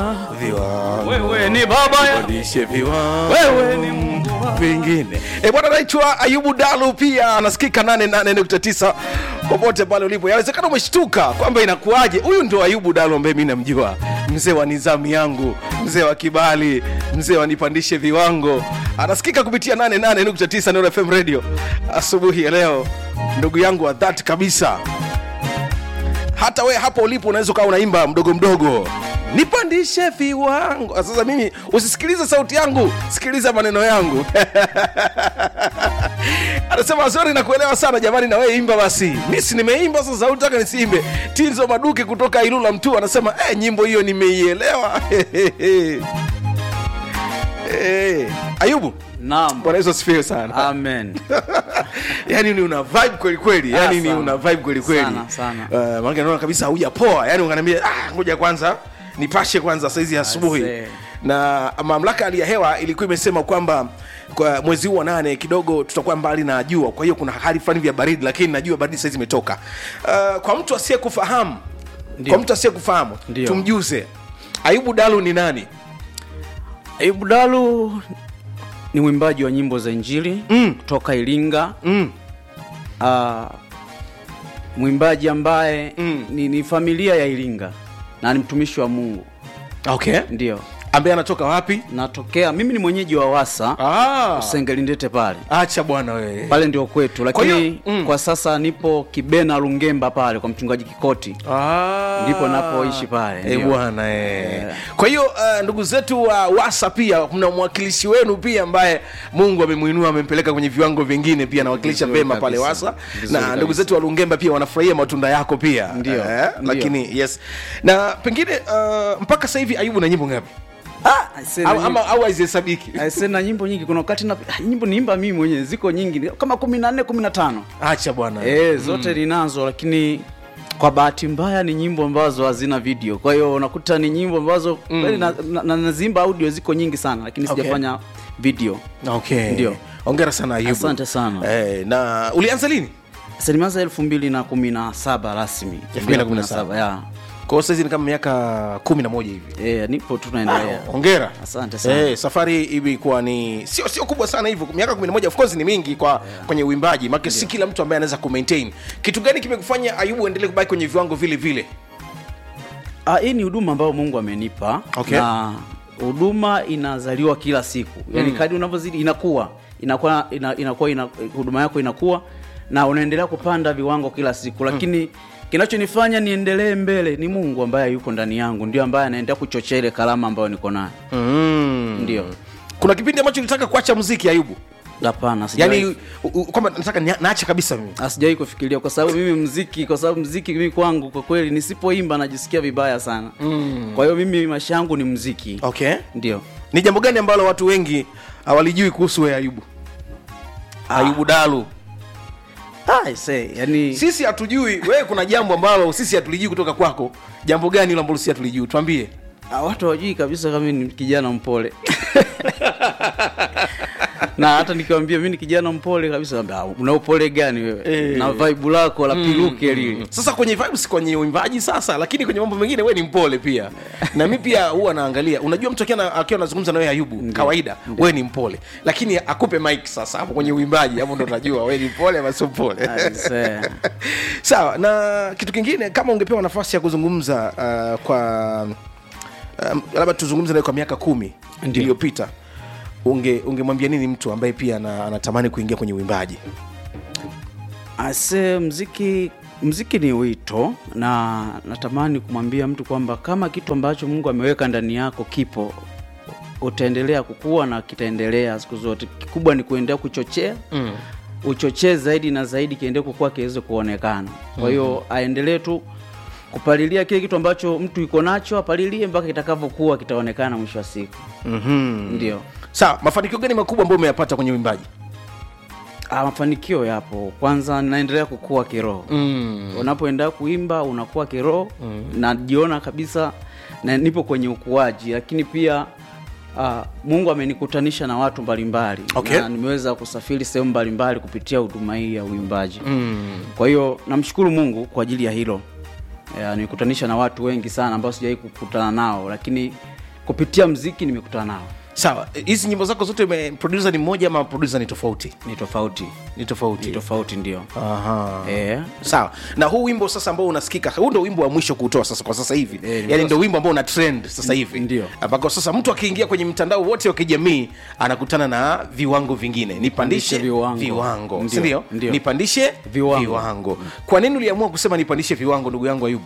viwango wewe ni baba ya lishe viwango wewe ni Mungu wa- vingine e bwana naitwa ayubu dalu pia anasikika 88.9 popote pale ulipo yawezekana umeshtuka kwamba inakuwaje huyu ndio ayubu dalu ambaye mi namjua mzee wa nizamu yangu mzee wa kibali mzee wa nipandishe viwango anasikika kupitia 88.9 Nuru fm radio asubuhi ya leo ndugu yangu wa dhati kabisa hata we hapo ulipo unaweza ukawa unaimba mdogo mdogo nipandishe viwango sasa mimi usisikilize sauti yangu sikiliza maneno yangu anasema zori nakuelewa sana jamani na wewe imba basi misi nimeimba sasa sauti taka nisiimbe tinzo maduke kutoka ilula mtu anasema eh, nyimbo hiyo nimeielewa Eh, ayubu naam bwana yesu asifiwe sana amen yani ni una vibe kweli kweli yani Ah, ni sana. una vibe kweli kweli Sana, sana. uh, maana naona kabisa haujapoa yani unaniambia ah ngoja kwanza nipashe kwanza saizi asubuhi Aisee. na mamlaka ya hali ya hewa ilikuwa imesema kwamba kwa mwezi huu wa nane kidogo tutakuwa mbali na jua kwa hiyo kuna hali fulani vya baridi lakini najua baridi saizi imetoka uh, kwa mtu asiyekufahamu Ndio. kwa mtu asiyekufahamu Ndio. tumjuze ayubu dalu ni nani Ayubu Dalu ni mwimbaji wa nyimbo za injili Mm. kutoka Iringa mm. uh, mwimbaji ambaye Mm. ni, ni familia ya Iringa na ni mtumishi wa Mungu okay ndio ambaye anatoka wapi natokea mimi ni mwenyeji wa Wasa ah. Usengelindete pale acha bwana wewe pale ndio kwetu Kwa hiyo, lakini mm. kwa sasa nipo Kibena Lungemba pale kwa mchungaji Kikoti Ah. Ndipo napoishi pale, Eh, ndio. bwana eh. kwa hiyo uh, ndugu zetu wa wasa pia mna mwakilishi wenu pia ambaye mungu amemwinua amempeleka kwenye viwango vingine pia anawakilisha Vizuri vema pale kabisa. wasa Vizuri na kabisa. ndugu zetu wa lungemba pia wanafurahia matunda yako pia Ndio, eh, ndio. lakini yes na pengine uh, mpaka sasa hivi ayubu na nyimbo ngapi ah, aisee, na au, nyimbo- ama, au haizihesabiki aisee, na nyimbo nyingi kuna wakati na ah, nyimbo niimba mimi mwenyewe ziko nyingi kama kumi na nne kumi na tano acha bwana e, zote ninazo lakini kwa bahati mbaya ni nyimbo ambazo hazina video kwa hiyo unakuta ni nyimbo ambazo kweli na, na, na, nazimba audio ziko nyingi sana lakini Okay. sijafanya video okay Ndio. ongera sana ayubu Asante sana. eh, na ulianza lini Sasa nimeanza elfu mbili na kumi na saba rasmi 2017. ya kwa hiyo saizi ni kama miaka kumi na moja hivi e, nipo tu naendelea hongera Asante sana. Eh, safari ilikuwa ni sio sio kubwa sana hivyo miaka 11 of course ni mingi kwa kwenye uimbaji maana si kila mtu ambaye anaweza kumaintain kitu gani kimekufanya ayubu endelee kubaki kwenye viwango vile vile Ah, hii ni huduma ambayo mungu amenipa Okay. na huduma inazaliwa kila siku yaani mm. kadi unavyozidi inakuwa inakuwa ina, inakuwa ina, huduma yako inakuwa na unaendelea kupanda viwango kila siku lakini mm. kinachonifanya niendelee mbele ni mungu ambaye yuko ndani yangu ndio ambaye anaendelea kuchochea ile kalama ambayo niko nayo mm. ndio kuna kipindi ambacho ulitaka kuacha muziki ayubu hapana sijawahi- yani u- u- kwamba nataka nia- naache kabisa mimi Ah, sijawahi kufikiria kwa sababu mimi mziki kwa sababu mziki mimi kwangu kwa kweli nisipoimba najisikia vibaya sana mm. kwa hiyo mimi maisha yangu ni mziki okay ndio ni jambo gani ambalo watu wengi hawalijui kuhusu wewe ayubu ayubu dalu ah, I say, yani sisi hatujui wewe kuna jambo ambalo sisi hatulijui kutoka kwako jambo gani hilo ambalo sisi hatulijui tuambie Ah, watu hawajui kabisa kama ni kijana mpole na hata nikiwambia mi ni kijana mpole kabisa wambia, "Ah, una upole gani wewe Eh. na vibe lako la piluke lile sasa kwenye vibes kwenye uimbaji sasa lakini kwenye mambo mengine we ni mpole pia na mi pia huwa naangalia unajua mtu akiwa na- akiwa anazungumza na wewe ayubu kawaida we ni mpole lakini akupe mic sasa hapo kwenye uimbaji hapo ndo utajua we ni mpole ama sio mpole I say. sawa na kitu kingine kama ungepewa nafasi ya kuzungumza uh, kwa um, labda tuzungumze naye kwa miaka kumi Ndio. iliyopita unge ungemwambia nini mtu ambaye pia ana- anatamani kuingia kwenye uimbaji ase mziki mziki ni wito na natamani kumwambia mtu kwamba kama kitu ambacho mungu ameweka ndani yako kipo utaendelea kukua na kitaendelea siku zote kikubwa ni kuendelea kuchochea mm. uchochee zaidi na zaidi kiendelee kukua kiweze kuonekana kwa hiyo mm-hmm. aendelee tu kupalilia kile kitu ambacho mtu iko nacho apalilie mpaka kitakavyokuwa kitaonekana mwisho wa siku mm-hmm. ndio sawa mafanikio gani makubwa ambayo umeyapata kwenye uimbaji Ah, mafanikio yapo kwanza naendelea kukua kiroho mm. unapoenda kuimba unakuwa kiroho mm. najiona kabisa na nipo kwenye ukuaji lakini pia uh, mungu amenikutanisha na watu mbalimbali Okay. na nimeweza kusafiri sehemu mbalimbali kupitia huduma hii ya uimbaji Mm. kwa hiyo namshukuru mungu kwa ajili ya hilo Ya, nimekutanisha na watu wengi sana ambao sijawai kukutana nao lakini kupitia mziki nimekutana nao sawa hizi nyimbo zako zote ume- producer ni mmoja ama producer ni tofauti ni tofauti ni tofauti ni tofauti ndio Aha. eh. sawa na huu wimbo sasa ambao unasikika huu ndo wimbo wa mwisho kuutoa sasa kwa sasa hivi Eh, yani ndo wimbo ambao una trend sasa hivi Ndio. ambako sasa mtu akiingia kwenye mtandao wote wa kijamii anakutana na viwango vingine nipandishe Pandishe viwango. viwango Ndio, sindio ndio. nipandishe Viwango. viwango kwa nini uliamua kusema nipandishe viwango ndugu yangu ayubu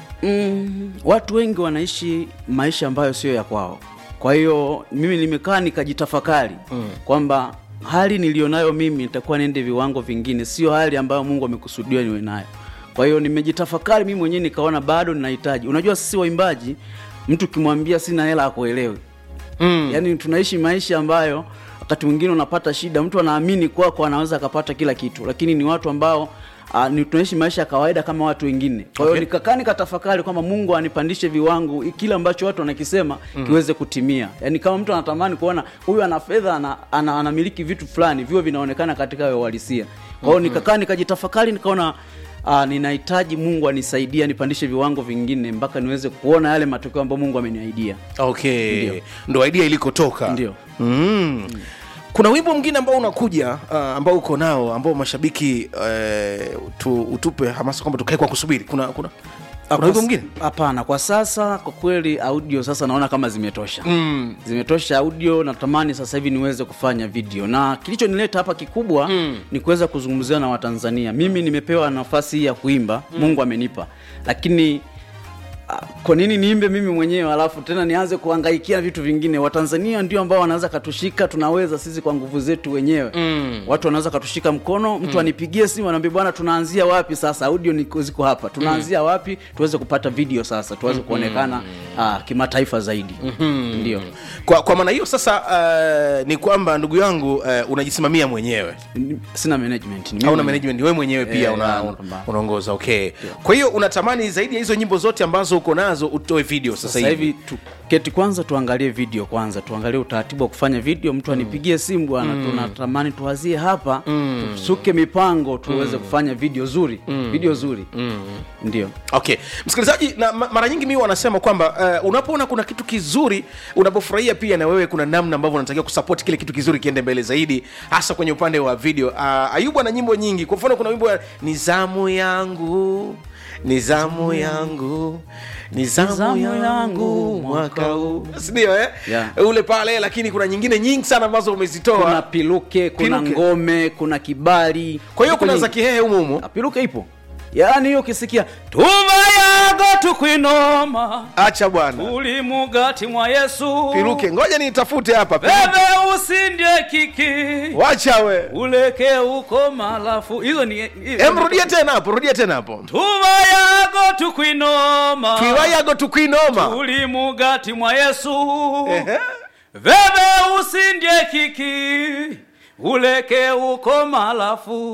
mm, watu wengi wanaishi maisha ambayo sio ya kwao kwa hiyo mimi nimekaa nikajitafakari mm. kwamba hali nilionayo mimi nitakuwa niende viwango vingine sio hali ambayo mungu amekusudia niwe nayo kwa hiyo nimejitafakari mimi mwenyewe nikaona bado ninahitaji unajua sisi waimbaji mtu ukimwambia sina hela akuelewi mm. yaani tunaishi maisha ambayo wakati mwingine unapata shida mtu anaamini kwako anaweza akapata kila kitu lakini ni watu ambao Uh, ni tunaishi maisha ya kawaida kama watu wengine kwa hiyo Okay. nikakaa nikatafakari kwamba mungu anipandishe viwango i- kile ambacho watu wanakisema mm. kiweze kutimia yaani kama mtu anatamani kuona huyu ana fedha ana, ana, anamiliki vitu fulani viwe vinaonekana katika uhalisia kwa hiyo nikakaa nikajitafakari nikaona uh, ninahitaji mungu anisaidie anipandishe viwango vingine mpaka niweze kuona yale matokeo ambayo mungu ameniaidia okay Ndio. ndo idea ilikotoka Ndio. mm. kuna wimbo mwingine ambao unakuja uh, ambao uko nao ambao mashabiki uh, tu, utupe hamasa kwamba tukae kwa kusubiri kuna kuna kuna wimbo mwingine hapana kwa sasa kwa kweli audio sasa naona kama zimetosha mm. zimetosha audio natamani sasa hivi niweze kufanya video na kilichonileta hapa kikubwa mm. ni kuweza kuzungumzia na watanzania mimi nimepewa nafasi hii ya kuimba mm. mungu amenipa lakini ah, kwa nini niimbe mimi mwenyewe alafu tena nianze kuangaikia vitu vingine watanzania ndio ambao wanaweza katushika tunaweza sisi kwa nguvu zetu wenyewe mm. watu wanaweza katushika mkono mtu mm. anipigie simu anaambia bwana tunaanzia wapi sasa audio niko ziko hapa tunaanzia mm. wapi tuweze kupata video sasa tuweze kuonekana ah, kimataifa zaidi mm-hmm. ndio kwa, kwa maana hiyo sasa uh, ni kwamba ndugu yangu uh, unajisimamia mwenyewe Ni- sina management ni mimi hauna mwenyewe. management wewe mwenyewe pia Eh, una, na- una, napambana. unaongoza okay kwa hiyo unatamani zaidi ya hizo nyimbo zote ambazo uko nazo utoe video sasa, sasa hivi hivi tuketi kwanza tuangalie video kwanza tuangalie utaratibu wa kufanya video mtu anipigie simu bwana mm. tunatamani tuwazie hapa mm. tusuke mipango tuweze kufanya video zuri mm. video zuri mm. ndio okay msikilizaji na ma- mara nyingi mimi wanasema kwamba uh, unapoona kuna kitu kizuri unapofurahia pia na wewe kuna namna ambavyo unatakiwa kusupport kile kitu kizuri kiende mbele zaidi hasa kwenye upande wa video uh, ayubu ana nyimbo nyingi kwa mfano kuna wimbo wa nizamu yangu nizamu yangu nizamu Nizamu yangu yangu mwaka huu sindio eh? Yeah. ule pale lakini kuna nyingine nyingi sana ambazo umezitoa kuna piluke kuna Piluke. ngome kuna kibali kwa hiyo Ziko kuna nyingi. za kihehe humu humu Ah, piluke ipo yaani hiyo ukisikia tuba yago tukwinoma acha bwana uli mugati mwa yesu piruke ngoja nitafute hapa bebe usindye kiki wacha we uleke uko malafu hizo ni Em, rudia tena hapo rudia tena hapo tuba yago tukwinoma twiwayago tukwinoma uli mugati mwa yesu Ehe. veve usindye kiki uleke uko malafu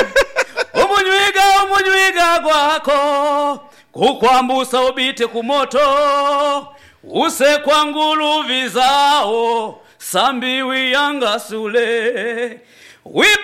umunywiga umunywiga gwako kukwambusa ubite kumoto use kwa nguluvi zao sambi wiyangasule wipe